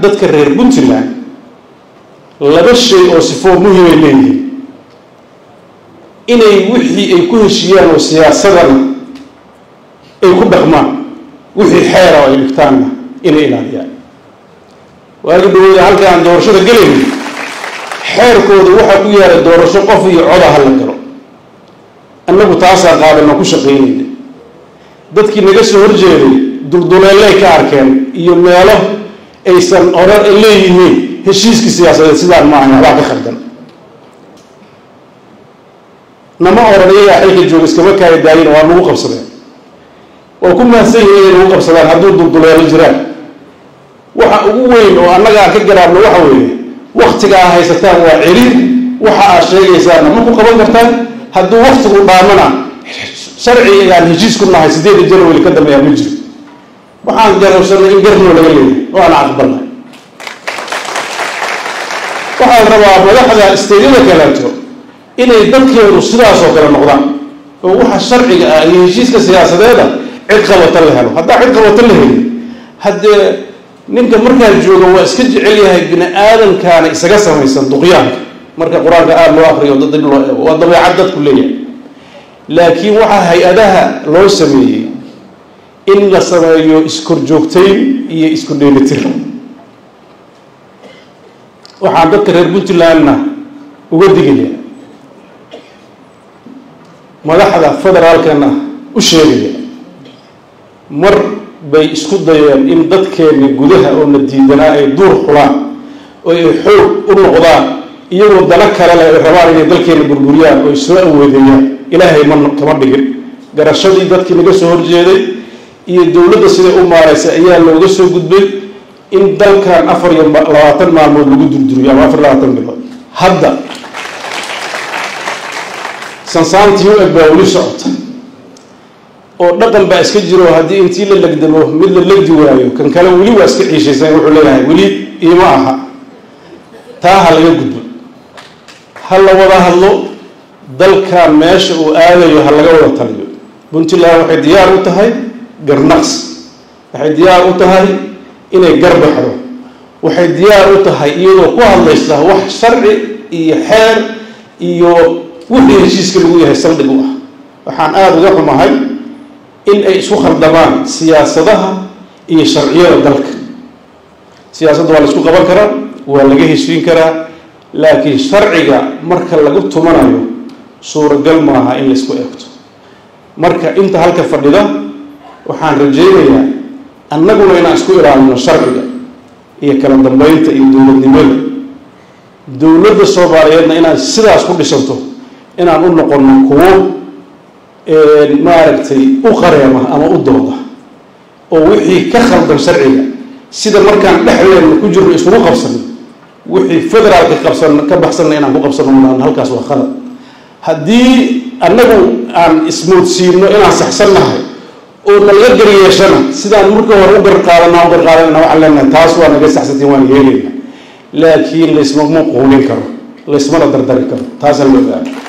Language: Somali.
dadka reer puntland laba shay oo sifoo muhimay leeyihiin inay wixii ay ku heshiiyaan oo siyaasadana ay ku dhaqmaan wixii xeera oo ay dhigtaanna inay ilaaliyaan waagi dhawooda halka aan doorashada gelayno xeerkooda waxaa ku yaala doorasho qof iyo coda ha la galo annagu taasaa qaadano ku shaqaynayna dadkii naga soo horjeeday dulduleelay ka arkeen iyo meelo aysan orar leeyihiin heshiiskii siyaasadeed sidaan ma ahayn waxbaa ka khaldan nama oran iyagaa xilka jooga iskama kaaya daayina waa nagu qabsadeen waa ku mahadsan yihin inay nagu qabsadaan hadduu dulduleelo jiraan waxa ugu weyn oo annaga aan ka garaabno waxa weeye waktiga aa haysataan waa celiir waxa aad sheegaysaanna ma ku qaban kartaan hadduu waktigu dhaamana sharciga aan heshiis ku nahay sideeda janwari ka dambeeyaa ma jiro waxaan garabsanay in garnoo laga leeyahay oo aan aqbalnay waxaan rabaa madaxda isteydyada kaleeto inay dadkeedu sidaas oo kale noqdaan oo waxa sharciga ah iyo heshiiska siyaasadeeda cid qabata la helo haddaa cid qabata la helin haddee ninka markaa jooga waa iska jecel yahay bini aadamkaana isaga samaysan duqyaanka marka qur-aanka aada loo akriyo dib loo eego waa dabeecad dadku leeyahay laakiin waxaa hay-adaha loo sameeyey in la sameeyo iskorjoogtayn iyo isku dheelitir waxaan dadka reer puntlandna uga digaya madaxda federaalkana u sheegaya mar bay isku dayeen in dadkeenni gudaha oo na diidanaa ay duur xulaan oo ay xoog u noqdaan iyagoo dana kale leh ay rabaan inay dalkeenna burburiyaan oo ay soo awoodeeyaan ilaahay ma kama dhigin garashadii dadkii naga soo horjeeday iyo dowladda siday u maaraysay ayaa looga soo gudbay in dalkan afar iyo labaatan maalmood lagu durduriyo ama afar labaatan bilood hadda sansaantii u eg baa weli socota oo dhaqan baa iska jiro haddii intii la legdamo mid la legdi waayo kan kale weli waa iska ciishaysan wuxuu leeyahay weli iima aha taa ha laga gudbo ha la wada hadlo dalkan meesha uu aadayo ha laga wada taliyo puntland waxay diyaar u tahay garnaqs waxay diyaar u tahay inay garbaxdo waxay diyaar u tahay iyadoo ku hadlaysa wax sharci iyo xeer iyo wixii heshiiska lagu yahay saldhig u ah waxaan aada uga xumahay in ay isku khaldamaan siyaasadaha iyo sharciyada dalka siyaasadda waa la isku qaban karaa waa laga heshiin karaa laakiin sharciga marka lagu tumanayo suuragal maaha in la isku eegto marka inta halka fadhida waxaan rajaynayaa annaguna inaan isku ilaalino sharciga iyo kala dambeynta iyo dowladnimada dowladda soomaaliyeedna inaan sidaas ku dhisanto inaan u noqono kuwo maaragtay u qareema ama u dooda oo wixii ka khaldan sharciga sida markaan dhexdeena ku jirno iskugu qabsano wixii federaalka qabsan ka baxsanna inaan ku qabsano maan halkaas waa khalad haddii annagu aan ismoodsiino inaan saxsannahay oo nalaga garyeeshana sidaan marka hore u garqaadana u garqaadanana waxaan leenahay taas waa naga saxsantiin waan yeelayna laakiin laysmama quulin karo laysmana dardari karo taasaan loo gaaro